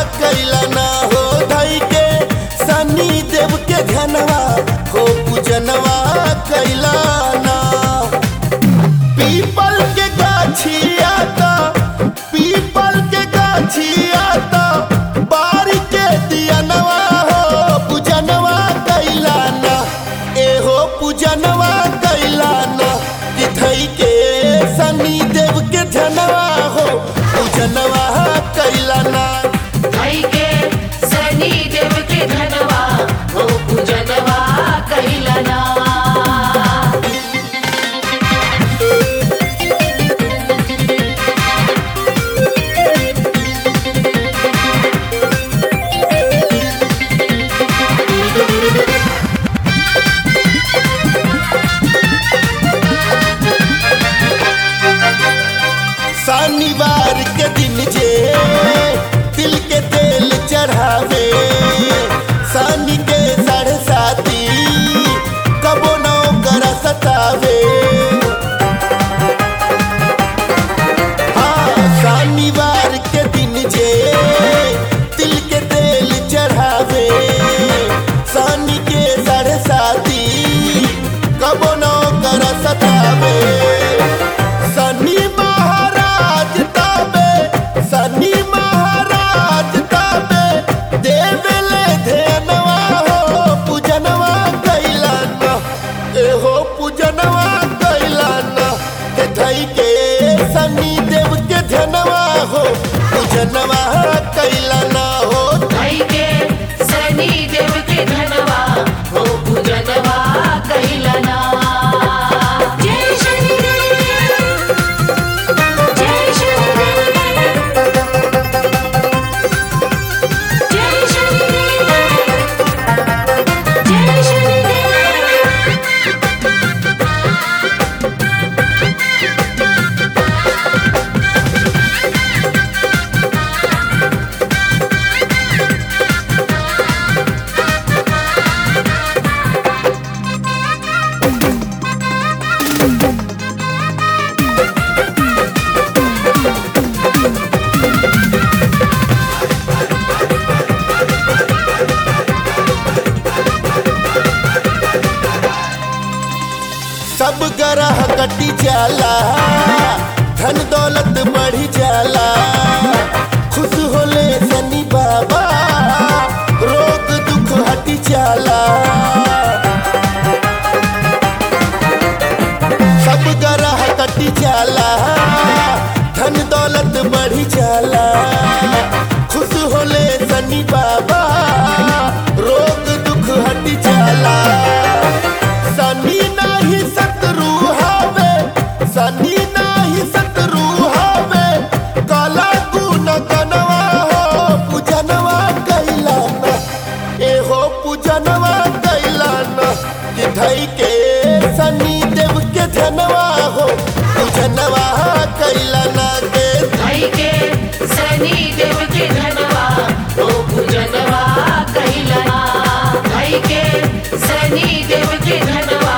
कैला ना हो धई के सनी देव के धनवा हो पूजनवा कैला ना पीपल के गाछिया ता पीपल के गाछिया ता बारी के दियनवा हो पूजनवा कैला ना ए हो पूजनवा कैला ना कि धई के सनी देव के धनवा हो पूजनवा कैला ना भाई के सनी देव के धनवा हो पूजनवा कैलना शनिवार के दिन जे तिल के तेल चढ़ावे शनि के साढ़े साती कबो नौ कर सतावे हाँ शनिवार के दिन जे तिल के तेल चढ़ावे शनि के साढ़े साती कबो नौ कर सतावे शनि महाराज ताबे शनि महाराज ताबे देवले धेनवा हो पूजनवा कैलाना ए हो पूजनवा कैलाना हे धई के शनि देव के धनवा हो पूजनवा कैलाना हो भाई के सनी देव के धनवा हो पूजनवा कैलना जय शनि देव जय शनि देव जय शनि देव जय शनि देव सब ग्रह कटी जाला धन दौलत बढ़ी जाला खुश होले शनि बाबा रोग दुख हटी जाला सब ग्रह कटी जाला धन दौलत बढ़ी जाला खुश होले शनि बाबा रोग दुख हटी जाला शनि नाही शत्रु हवे शनि नाही शत्रु हवे काला गुण गनवा हो पूजनवा कैलाना ए हो पूजनवा कैलाना कि धई के शनि देव के धनवा हो पूजनवा कैलाना के भाई के सनी देव के धनवा हो पूजनवा कैलना भाई के सनी देव के धनवा